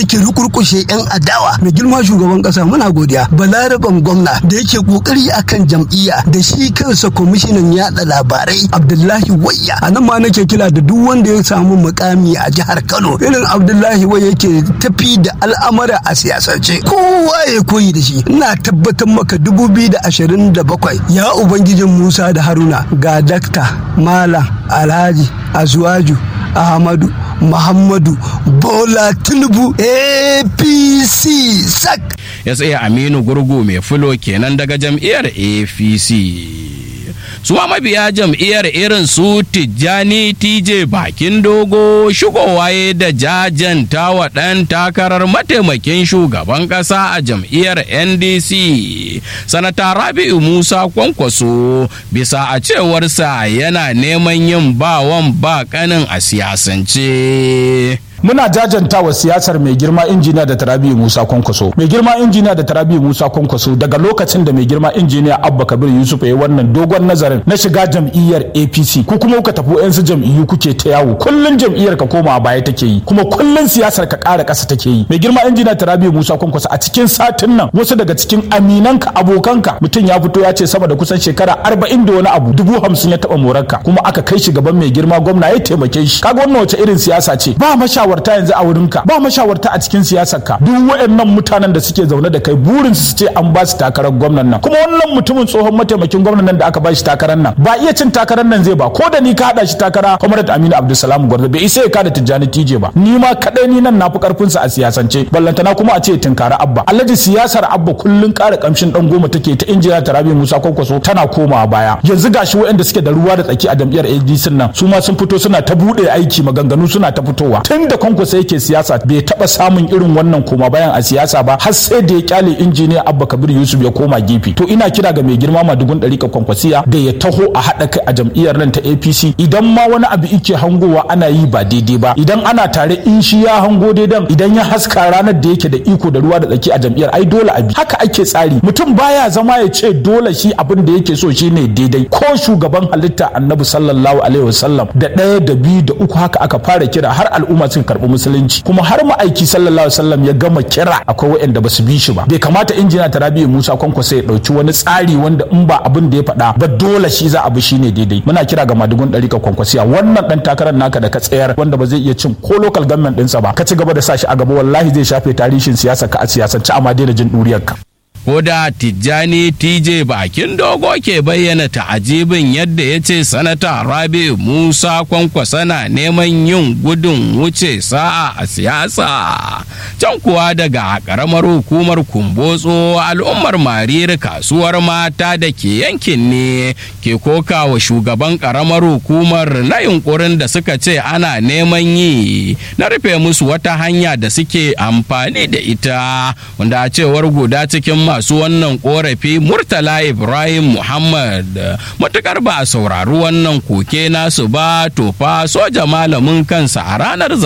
yake rukurkushe yan adawa mai girma shugaban kasa muna godiya balaraban gwamna da yake kokari akan jam'iyya da shi kansa kwamishinan yada labarai abdullahi wayya a nan ma nake kila da duk wanda ya samu mukami a jihar kano irin abdullahi wayya yake tafi da al'amara a siyasance kowa ya koyi da shi ina tabbatar maka dubu biyu da ashirin da bakwai ya ubangijin musa da haruna ga dakta malam alhaji azuwaju ahmadu muhammadu bola tinubu apc sak ya tsaye aminu gurgu mai fulo kenan daga jam'iyyar apc suwa mabiya jam'iyyar irin su tijjani tj bakin dogo shigowa da jajanta wa ɗan takarar mataimakin shugaban ƙasa a jam'iyyar ndc sanata rabi'u musa kwankwaso bisa a cewarsa yana neman yin bawan ba kanin a siyasance muna jajanta wa siyasar mai girma injiniya da tarabiyu musa kwankwaso mai girma injiniya da tarabiyu musa kwankwaso daga lokacin da mai girma injiniya abba kabir yusuf ya yi wannan dogon nazarin na shiga jam'iyyar apc ku kuma kuka tafi yansu jam'iyyu kuke ta yawo kullun jam'iyyar ka koma baya take yi kuma kullun siyasar ka ƙara ƙasa take yi mai girma injiniya tarabiyu musa kwankwaso a cikin satin nan wasu daga cikin aminanka abokanka mutum ya fito ya ce sama da kusan shekara arba'in da wani abu dubu hamsin ya taɓa morarka kuma aka kai shi gaban mai girma gwamna ya taimake shi kaga wannan wace irin siyasa ce ba mashawar mashawarta yanzu a wurinka ba mashawarta a cikin siyasarka duk waɗannan mutanen da suke zaune da kai burin su ce an ba su takarar gwamnan nan kuma wannan mutumin tsohon mataimakin gwamnan nan da aka ba shi takarar nan ba iya cin takarar nan zai ba ko da ni ka hada shi takara Comrade Aminu Abdulsalam Gwarzo bai isa ya kada Tijjani Tije ba ni ma kadai ni nan nafi karfin sa a siyasance ballantana kuma a ce tinkara Abba Alhaji siyasar Abba kullun ƙara kamshin dan goma take ta injiniya Tarabi Musa Kwankwaso tana komawa baya yanzu gashi waɗanda suke da ruwa da tsaki a jam'iyyar ADC nan su ma sun fito suna ta bude aiki maganganu suna ta fitowa tun da kwankwaso yake siyasa bai taba samun irin wannan koma bayan a siyasa ba har sai da ya kyale injiniya abba kabir yusuf ya koma gefe to ina kira ga mai girma madugun ɗarika kwankwasiya da ya taho a haɗa kai a jam'iyyar nan ta apc idan ma wani abu ike hangowa ana yi ba daidai ba idan ana tare in shi ya hango daidan idan ya haska ranar da yake da iko da ruwa da tsaki a jam'iyyar ai dole a bi haka ake tsari mutum baya zama ya ce dole shi abin da yake so shine daidai ko shugaban halitta annabi sallallahu alaihi wasallam da ɗaya da biyu da uku haka aka fara kira har al'umma suka karɓi musulunci kuma har ma'aiki sallallahu alaihi wasallam ya gama kira akwai waɗanda ba su bi shi ba bai kamata injina tarabiyyar musa kwankwasa ya ɗauki wani tsari wanda in ba abin da ya faɗa ba dole shi za a bi shine daidai muna kira ga madugun ɗari ka kwankwasiya wannan ɗan takarar naka da ka tsayar wanda ba zai iya cin ko local government ɗinsa ba ka ci gaba da sa shi a gaba wallahi zai shafe tarihin siyasa ka a siyasance amma daina jin ɗuriyarka. ko da tijjani tj bakin dogo ke bayyana ta'ajibin yadda ya ce sanata rabi musa kwankwasa na neman yin gudun wuce sa'a a siyasa can kuwa daga karamar hukumar kumbotso al'ummar mariri kasuwar mata da ke yankin ne ke koka wa shugaban karamar hukumar na yunkurin da suka ce ana neman yi na rufe musu wata hanya da suke amfani da ita wanda a cewar guda cikin masu wannan korafi murtala ibrahim muhammad matukar ba a saurari wannan koke nasu ba to fa soja malamin kansa a ranar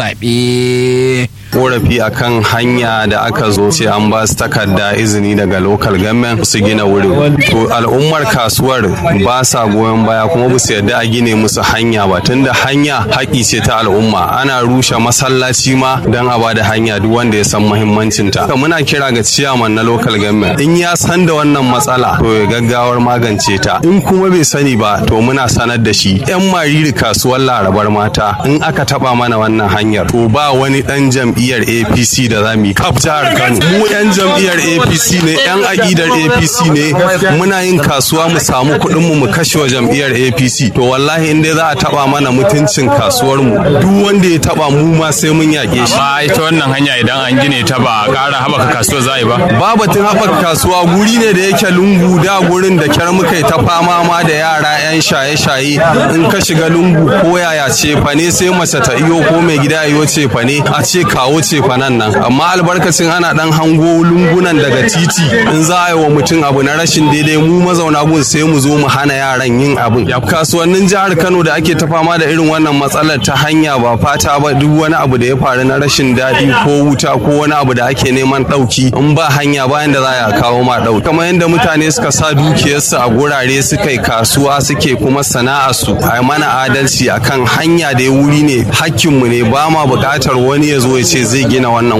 zaɓe. korafi akan hanya da aka zo ce an ba su takarda izini daga local government su gina wurin to al'ummar kasuwar ba sa goyon baya kuma ba su yarda a gine musu hanya ba tunda hanya haƙi ce ta al'umma ana rushe masallaci ma don a ba da hanya duk wanda ya san muhimmancin ta muna kira ga ciyaman na local government in ya san da wannan matsala to ya gaggawar magance ta in kuma bai sani ba to muna sanar da shi yan mariri kasuwar larabar mata in aka taba mana wannan hanyar to ba wani dan jam'i jam'iyyar apc da za mu yi kaf jihar kano mu yan jam'iyyar apc ne yan aƙidar apc ne muna yin kasuwa mu samu kuɗin mu mu kashe wa jam'iyyar apc to wallahi in dai za a taba mana mutuncin kasuwar mu duk wanda ya taba mu ma sai mun yaƙe shi amma ita wannan hanya idan an gine ta ba ƙara haɓaka kasuwar za a yi ba ba batun haɓaka kasuwa guri ne da yake lungu da gurin da kyar muka yi ta fama ma da yara yan shaye-shaye in ka shiga lungu ko yaya ce fa ne sai mace ta iyo ko mai gida iyo ce fa ne a ce kawo ce fanan nan amma albarkacin ana dan hango lungunan daga titi in za a yi wa mutum abu na rashin daidai mu mazauna gun sai mu zo mu hana yaran yin abin kasuwannin jihar kano da ake ta fama da irin wannan matsalar ta hanya ba fata ba duk wani abu da ya faru na rashin daɗi ko wuta ko wani abu da ake neman ɗauki in ba hanya bayan da za a kawo ma ɗauki kamar yadda mutane suka sa dukiyarsu a gurare suka yi kasuwa suke kuma sana'arsu a mana adalci akan hanya da ya wuri ne hakkinmu ne ba ma buƙatar wani ya zo ya ce zai gina wannan gurin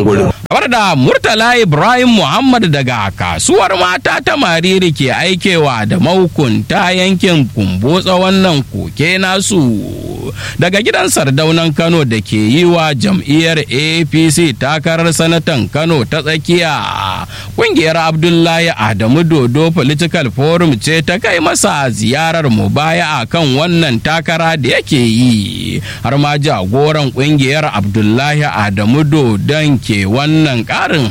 kamar da murtala ibrahim muhammad daga kasuwar mata ta mariri ke aikewa da mahukunta yankin kumbotsa wannan koke nasu daga gidan sardaunan kano da ke yi wa jam'iyyar apc takarar sanatan kano ta tsakiya kungiyar abdullahi adamu dodo political forum ce ta kai masa ziyarar mubaya a kan wannan takara da yake yi har ma jagoran kungiyar abdullahi adamu dodon ke wannan karin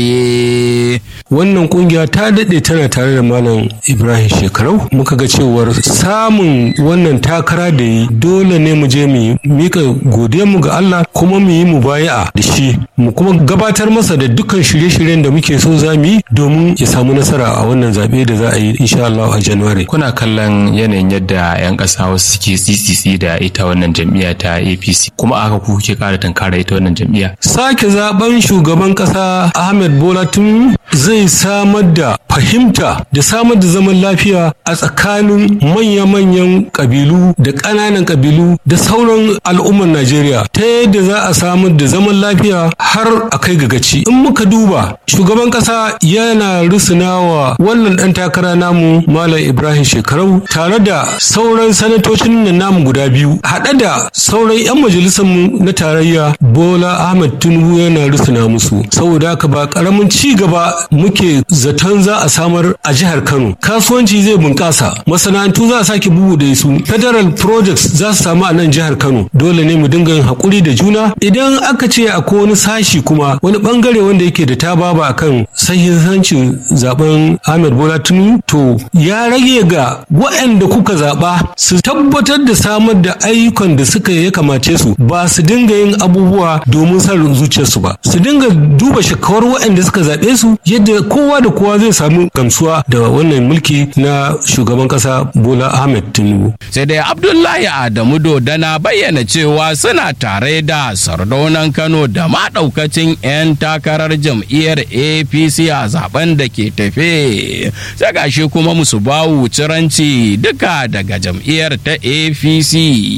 haske wannan kungiya ta daɗe tana tare da malam ibrahim shekarau muka ga cewar samun wannan takara da yi dole ne mu je mu mika mu ga allah kuma mu yi mu baya'a da shi mu kuma gabatar masa da dukkan shirye-shiryen da muke so za mu yi domin ya samu nasara a wannan zaɓe da za a yi insha allah a january kuna kallon yanayin yadda 'yan ƙasa wasu suke tsitsitsi da ita wannan jam'iyya ta apc kuma aka ku kuke ƙara tankara ita wannan jam'iyya sake zaben shugaban ƙasa ahmed bola tinubu zai samar da fahimta da samar da zaman lafiya a tsakanin manya-manyan ƙabilu da ƙananan ƙabilu da sauran al'ummar Najeriya ta yadda za a samar da zaman lafiya har a kai ga gaci. In muka duba shugaban ƙasa yana rusunawa wannan ɗan takara namu Malam Ibrahim Shekarau tare da sauran sanatocin nan namu guda biyu haɗe da sauran 'yan majalisar mu na tarayya Bola Ahmed Tinubu yana rusuna musu saboda haka ba ƙaramin ci gaba muke zaton za a samar a jihar Kano. Kasuwanci zai bunƙasa, masana'antu za a sake bugu da su, federal projects za su samu a nan jihar Kano. Dole ne mu dinga yin haƙuri da juna. Idan aka ce akwai wani sashi kuma wani bangare wanda yake da ta baba akan sahihancin zaben Ahmed Bola Tinubu to ya rage ga waɗanda kuka zaɓa su tabbatar da samar da ayyukan da suka ya kamace su ba su dinga yin abubuwa domin son zuciyarsu ba. Su dinga duba shakawar waɗanda suka zaɓe su yadda kowa da kowa zai samu gamsuwa da wannan mulki na shugaban kasa bola ahmed tinubu sai dai abdullahi adamu dodana bayyana cewa suna tare da sardaunan kano da maɗaukacin 'yan takarar jam'iyyar apc a zaben da ke tafe sai gashi kuma musu bawu ciranci duka daga jam'iyyar ta apc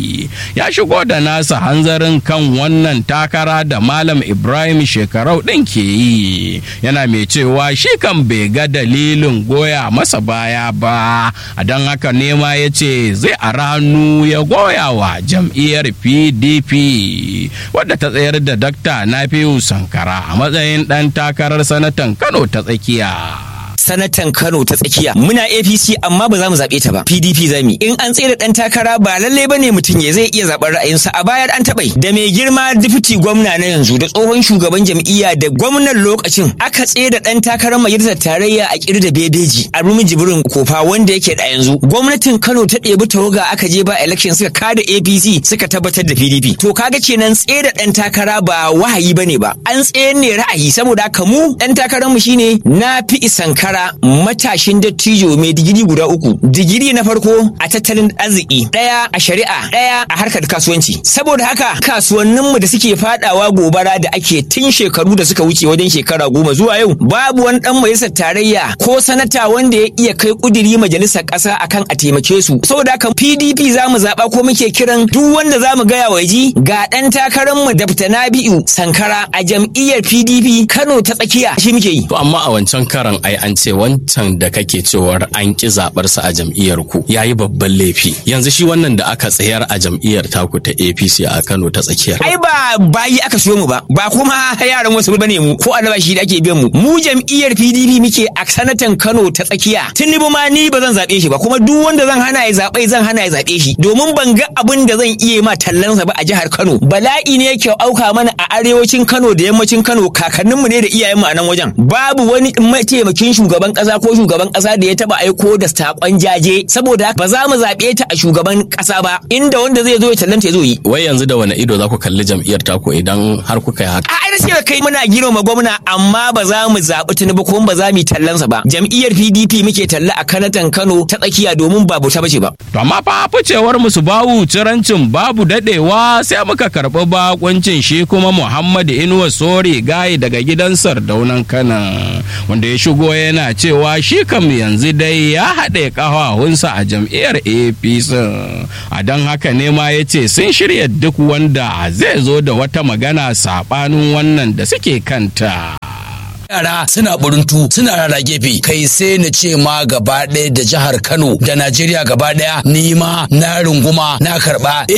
ya shigo da nasa hanzarin kan wannan takara da malam ibrahim shekarau ɗin ke yi yana mai cewa shi kan bai ga dalilin goya masa baya ba a don haka nema ya ce zai a ranu ya goya wa jam'iyyar pdp wadda ta tsayar da dakta nafiu sankara a matsayin ɗan takarar sanatan kano ta tsakiya sanatan Kano ta tsakiya muna APC amma ba za mu zaɓe ta ba PDP za mu in an tsere dan takara ba lalle bane mutum ya zai iya zaɓar ra'ayinsa a baya an taɓa da mai girma difiti gwamna na yanzu da tsohon shugaban jam'iyya da gwamnan lokacin aka tsere dan takarar majalisar tarayya a kiri da bebeji a rumin jibirin kofa wanda yake da yanzu gwamnatin Kano ta ɗebi tawaga aka je ba election suka kada APC suka tabbatar da PDP to kaga kenan tsere dan takara ba wahayi bane ba an tsayar ne ra'ayi saboda haka mu dan takarar mu shine na fi isankara shekara matashin dattijo mai digiri guda uku digiri na farko a tattalin arziki ɗaya a shari'a ɗaya a harkar kasuwanci saboda haka kasuwanninmu da suke fadawa gobara da ake tun shekaru da suka wuce wajen shekara goma zuwa yau babu wani dan majalisar tarayya ko sanata wanda ya iya kai kudiri majalisar ƙasa akan a taimake su saboda haka PDP za mu zaɓa ko muke kiran duk wanda za mu gaya wa ji ga ɗan takararmu Dr. Nabi'u Sankara a jam'iyyar PDP Kano ta tsakiya shi muke yi. To amma a wancan karan ai an ce wancan da kake cewar an ki zaɓarsa a jam'iyyar ku yayi babban laifi yanzu shi wannan da aka tsayar a jam'iyyar taku ta APC a Kano ta tsakiya. Ai ba bayi aka siyo mu ba ba kuma yaran wasu bane mu ko albashi da ake biyan mu mu jam'iyyar PDP muke a sanatan Kano ta tsakiya Tinubu ma ni ba zan zaɓe shi ba kuma duk wanda zan hana ya zaɓe zan hana ya zaɓe shi domin ban ga abin da zan iya ma tallansa ba a jihar Kano bala'i ne yake auka mana a arewacin Kano da yammacin Kano kakanninmu ne da iyayenmu a nan wajen babu wani mataimakin shugaban kasa ko shugaban kasa da ya taba aiko da sakon jaje saboda ba za mu zaɓe ta a shugaban kasa ba inda wanda zai zo ya tallanta ya zo yi Wai yanzu da wani ido za ku kalli jam'iyyar taku idan har kuka yi haka. a ai sai kai muna girma gwamna amma ba za mu zaɓi Tinubu ko ba za mu yi tallansa ba jam'iyyar PDP muke talla a kanatan Kano ta tsakiya domin ba ta bace ba To amma fa ficewar musu bawu cirancin babu dadewa sai muka karɓi bakuncin shi kuma Muhammad Inuwa Sori gaye daga gidan Sardaunan Kana wanda ya shigo yana yana cewa shi kam yanzu dai ya haɗe ƙahahunsa a jam'iyyar apc a don haka ne ma ya ce sun shirya duk wanda zai zo da wata magana saɓanin wannan da suke kanta yara suna buruntu suna rara gefe kai sai na ce ma gaba ɗaya da jihar kano da najeriya gaba ɗaya ni ma na runguma na karɓa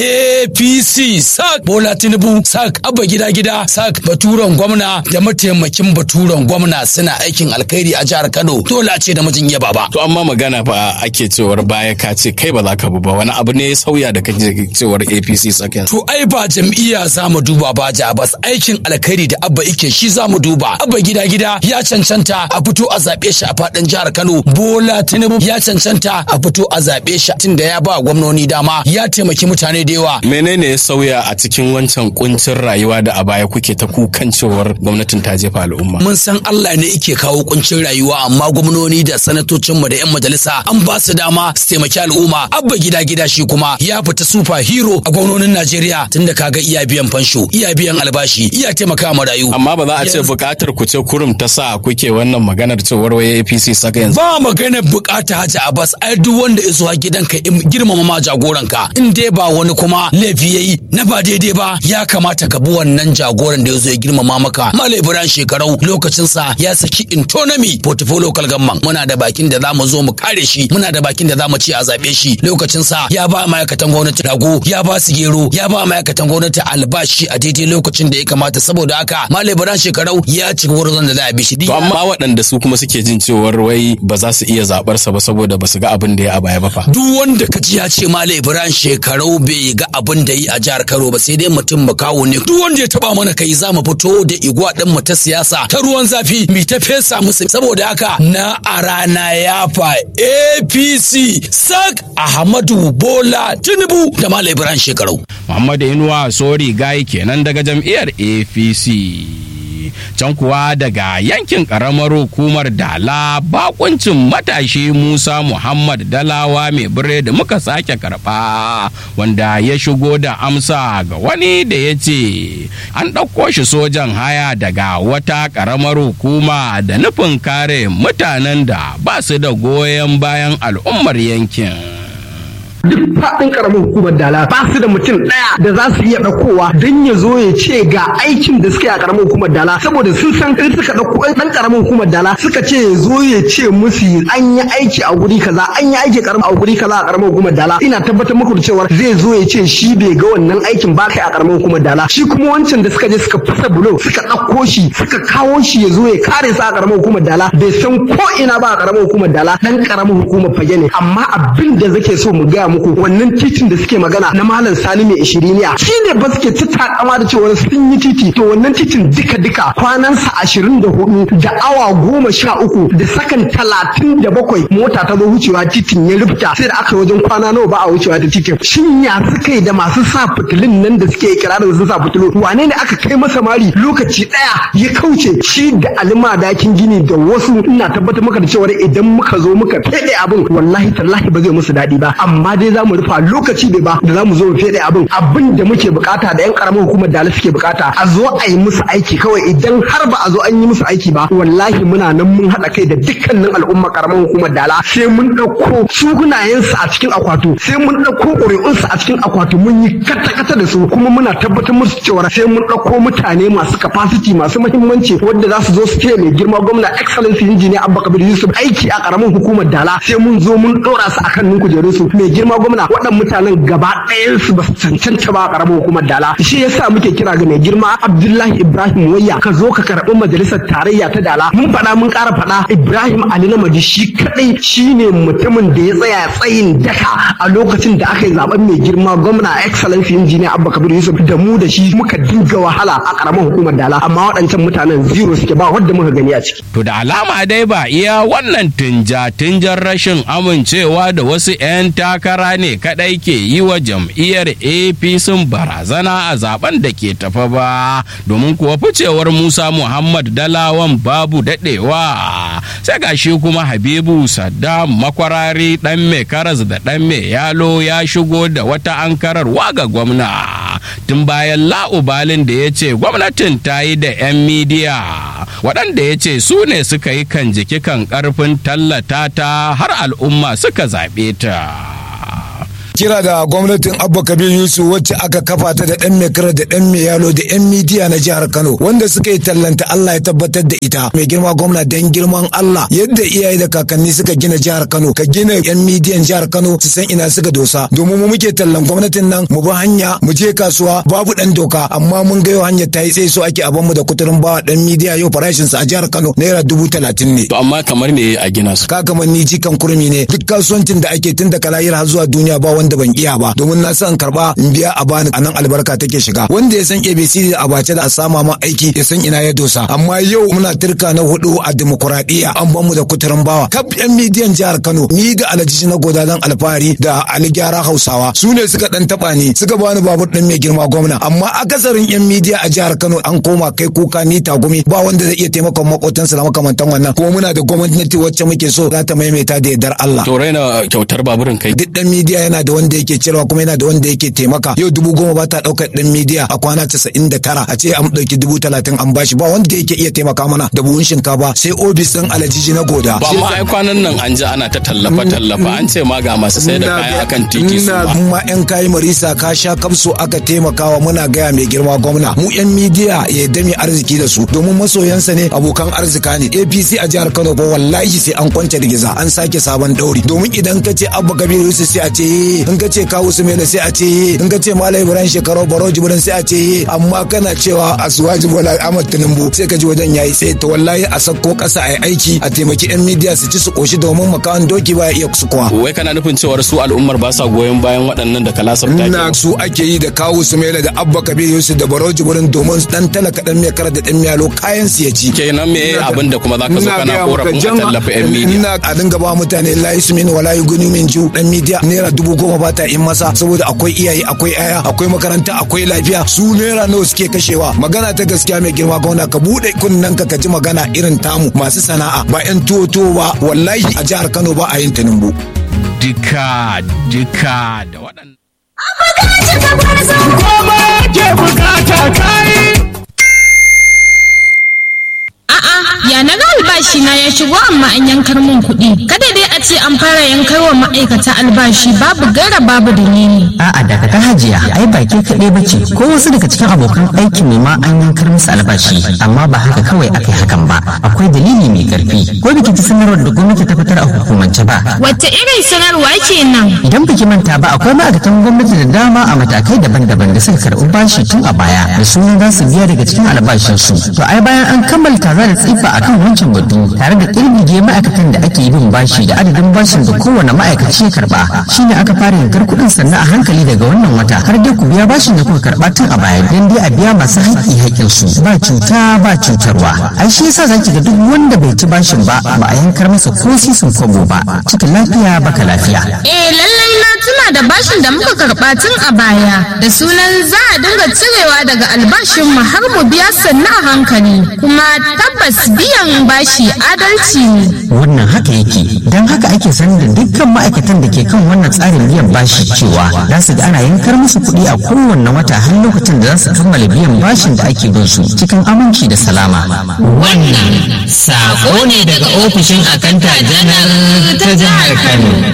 apc sak bola tinubu sak abba gida gida sak baturen gwamna da mataimakin baturen gwamna suna aikin alkhairi a jihar kano dole a ce da mutum iya baba to amma magana fa ake cewar baya ka ce kai ba za ka bu ba wani abu ne ya sauya da kake cewar apc sakin to ai ba jam'iyya za mu duba ba ja bas aikin alkhairi da abba ike shi za mu duba abba gida gida ya cancanta a fito a zaɓe shi a faɗin jihar Kano Bola Tinubu ya cancanta a fito a zaɓe shi tunda ya ba gwamnoni dama ya taimaki mutane da yawa menene ya sauya a cikin wancan kuncin rayuwa da a baya kuke ta kukan cewar gwamnatin ta jefa al'umma mun san Allah ne yake kawo kuncin rayuwa amma gwamnoni da sanatocin mu da yan majalisa an ba su dama su taimaki al'umma abba gida gida shi kuma ya fita super hero a gwamnonin Najeriya tunda kaga iya biyan fansho iya biyan albashi iya taimaka marayu amma ba za a ce bukatar ku ce kurum ta sa kuke wannan maganar cewar waye APC saka yanzu ba maganar bukata Hajji Abbas ai duk wanda ya zuwa gidanka girmama ma jagoranka in dai ba wani kuma laifi yayi na ba daidai ba ya kamata ka bi wannan jagoran da ya zo ya girmama maka Malam Ibrahim shekarau lokacin sa ya saki intonomy portfolio local government muna da bakin da zamu zo mu kare shi muna da bakin da zamu ce a zabe shi lokacin sa ya ba ma'aikatan gwamnati rago ya ba su gero ya ba ma'aikatan gwamnati albashi a daidai lokacin da ya kamata saboda haka Malam Ibrahim shekarau ya ci wurin da za a bi shi to amma waɗanda su kuma suke jin cewar wai ba za su iya zaɓar sa ba saboda ba su ga abin da ya a baya ba fa duk wanda ka ji ya ce Malam Ibrahim shekarau bai ga abin da yi a jihar Kano ba sai dai mutum makawo ne duk wanda ya taba mana kai za mu fito da igwa din mu ta siyasa ta ruwan zafi mi ta fesa musu saboda haka na a rana ya fa APC sak Ahmadu Bola Tinubu da Malam Ibrahim shekarau Muhammadu Inuwa Sori Gai kenan daga jam'iyyar APC. can kuwa daga yankin karamar hukumar dala bakuncin matashi musa muhammad dalawa mai bire da muka sake karba wanda ya shigo da amsa ga wani da ya ce an ɗauko shi sojan haya daga wata karamar hukuma da nufin kare mutanen da ba su da goyon bayan al'ummar yankin duk faɗin karamin hukumar dala ba su da mutum ɗaya da za su iya ɗaukowa don ya zo ya ce ga aikin da suke a karamin hukumar dala saboda sun san in suka ɗauko ɗan karamin hukumar dala suka ce ya zo ya ce musu an yi aiki a guri kaza an yi aiki karamin a guri kaza a karamin hukumar dala ina tabbatar muku da cewa zai zo ya ce shi bai ga wannan aikin ba kai a karamin hukumar dala shi kuma wancan da suka je suka fasa bulo suka ɗauko shi suka kawo shi ya zo ya kare su a karamin hukumar dala bai san ko ina ba a karamin hukumar dala dan karamin hukumar fage ne amma abin da zake so mu gaya muku wannan titin da suke magana na malam sani mai ishiriniya shi ne ba suke ta takama da cewa sun yi titi to wannan titin duka duka kwanansa ashirin da hudu da awa goma sha uku da sakan talatin da bakwai mota ta zo wucewa titin ya rubuta sai da aka wajen kwana nawa ba a wucewa ta titin shin ya suka yi da masu sa fitilun nan da suke kirarin sun sa fitilu wane ne aka kai masa mari lokaci daya ya kauce shi da alima dakin gini da wasu ina tabbatar maka da cewa idan muka zo muka fede abin wallahi tallahi ba zai musu daɗi ba amma dai za mu rufa lokaci bai ba da za mu zo mu fede abin abin da muke bukata da yan karamar hukumar da suke bukata a zo a yi musu aiki kawai idan har ba a zo an yi musu aiki ba wallahi muna nan mun haɗa kai da dukkanin al'umma karamar hukumar dala sai mun ɗauko sunayensu a cikin akwato sai mun ɗauko ƙuri'unsu a cikin akwato mun yi kata-kata da su kuma muna tabbatar musu cewa sai mun ɗauko mutane masu capacity masu muhimmanci wanda za su zo su ce mai girma gwamna excellency engineer abba kabir yusuf aiki a karamar hukumar dala sai mun zo mun ɗora su akan nun kujerun su mai girma gwamna waɗannan mutanen gaba ɗayan su ba su cancanta ba a karamar hukumar dala shi yasa muke kira ga mai girma abdullahi ibrahim wayya ka zo ka karɓi majalisar tarayya ta dala mun faɗa mun ƙara faɗa ibrahim ali namaji shi kaɗai shine mutumin da ya tsaya tsayin daka a lokacin da aka yi zaben mai girma gwamna excellency engineer abba kabir yusuf da mu da shi muka dinga wahala a karamar hukumar dala amma waɗancan mutanen zero suke ba wanda muka gani a ciki To da alama dai ba iya wannan tinja-tinjar rashin amincewa da wasu 'yan takara ne kadai ke yi wa jam'iyyar APC barazana a zaben da ke tafa ba domin kuwa ficewar Musa Muhammad Dalawan babu dadewa sai gashi kuma Habibu Saddam makwarari dan mai karas da dan mai yalo ya shigo da wata ankararwa ga gwamna. tun bayan la'ubalin da ya ce gwamnatin ta yi da 'yan midiya waɗanda ya ce su ne suka yi kan jiki kan ƙarfin tallata ta har al'umma suka zaɓe ta. kira da gwamnatin abba kabir yusuf wacce aka kafa ta da dan mekara da dan yalo da yan midiya na jihar kano wanda suka yi tallanta allah ya tabbatar da ita mai girma gwamna dan girman allah yadda iyaye da kakanni suka gina jihar kano ka gina yan midiyan jihar kano su san ina suka dosa domin mu muke tallan gwamnatin nan mu bi hanya mu je kasuwa babu dan doka amma mun ga yau hanyar ta yi tsaye so ake aban mu da kuturin bawa dan midiya yau farashin sa a jihar kano naira dubu talatin ne to amma kamar me a gina su ka kamar ni jikan kurmi ne duk kasuwancin da ake tun da kalayir har zuwa duniya ba wanda wanda ban iya ba domin na san karba in biya a bani anan albarka take shiga wanda ya san ABC da abace da a sama ma aiki ya san ina ya dosa amma yau muna turka na hudu a demokuraɗiyya an ban mu da kuturin bawa kaf yan midiyan jihar Kano ni da Alhaji na godadan alfahari da Ali Gyara Hausawa su ne suka dan taba ni suka bani babur din mai girma gwamna amma akasarin yan midiya a jihar Kano an koma kai kuka ni tagumi ba wanda zai iya taimakon makotansa da makamantan wannan kuma muna da gwamnati wacce muke so za ta maimaita da yardar Allah to raina kyautar baburin kai duk dan midiya yana da wanda yake cirewa kuma yana da wanda yake taimaka yau dubu goma ba ta ɗaukar ɗan midiya a kwana casa'in da tara a ce an ɗauki dubu talatin an bashi ba wanda yake iya taimaka mana da buhun shinkafa sai ofis ɗin alajiji na goda. ba ma ai kwanan nan an ji ana ta tallafa tallafa an ce ma ga masu sai da kaya akan titi su ba. ma yan kayi marisa ka sha kamso aka taimakawa muna gaya mai girma gwamna mu yan midiya ya dami arziki da su domin masoyansa ne abokan arzika ne apc a jihar kano ba wallahi sai an kwance giza an sake sabon ɗauri domin idan ka ce abba kabiru yusuf sai a ce in ka ce kawu sumela sai a ce in ka ce malam ibrahim shekaru baro jibrin sai a ce amma kana cewa asuwaji bola ahmad tinubu sai ka ji wajen yayi sai to wallahi a sako kasa a aiki a taimaki yan midiya su ci su koshi domin makawan doki ba ya iya su kuwa wai kana nufin cewar su al'ummar ba sa goyon bayan waɗannan da kalasar take na su ake yi da kawu sumela da abba kabir yusuf da baro jibrin domin dan talaka dan mai kara da dan miyalo kayan su ya ci kenan me abin da kuma zaka zo kana korafin a tallafa yan midiya ina a dinga ba mutane la yusmin wala yuguni min ju dan midiya naira dubu goma ba ta in masa saboda akwai iyaye akwai aya akwai makaranta akwai lafiya su naira nawa suke kashewa magana ta gaskiya mai girma gwamna ka bude kunnen ka ji magana irin tamu masu sana'a ba yan tuwo tuwo ba wallahi a jihar Kano ba a yin tunumbu Dika dika da waɗannan. ke bukata kai Ya na ga albashi na ya shigo amma an yankar min kuɗi. Kada dai a ce an fara yankar wa ma'aikata albashi babu gaira babu dalili. A'a daga ta hajiya ai ba ke kaɗai ba ce ko wasu daga cikin abokan aikin ne ma an yankar musu albashi amma ba haka kawai aka yi hakan ba akwai dalili mai ƙarfi ko biki ta sanarwar da gwamnati ta fitar a hukumance ba. Wata irin sanarwa kenan? Idan biki manta ba akwai ma'aikatan gwamnati da dama a matakai daban-daban da suka karɓi bashi tun a baya da sunan za su biya daga cikin albashinsu. To ai bayan an kammala tare da tsifa akan wancan batu tare da kirgige ma'aikatan da ake bin bashi da adadin bashin da kowane ma'aikaci ya karba shine aka fara yankar kuɗin sannan a hankali daga wannan wata har dai ku biya bashin da kuka karba tun a baya dan dai a biya masu haƙƙi haƙƙin su ba cuta ba cutarwa ai shi yasa zaki ga duk wanda bai ci bashin ba ba a yankar masa ko sisin kwabo ba cikin lafiya baka lafiya Eh lallai na tuna da bashin da muka karɓa tun a baya da sunan za a dinga cirewa daga albashin mu har mu biya sannu a hankali kuma tabbas biyan bashi adalci ne. wannan haka yake don haka ake sanar da dukkan ma'aikatan da ke kan wannan tsarin biyan bashi cewa za su ga ana yankar musu kuɗi a kowanne wata har lokacin da za su kammala biyan bashin da ake bin su cikin aminci da salama Wannan sako ne daga ofishin akanta janar ta jihar Kano.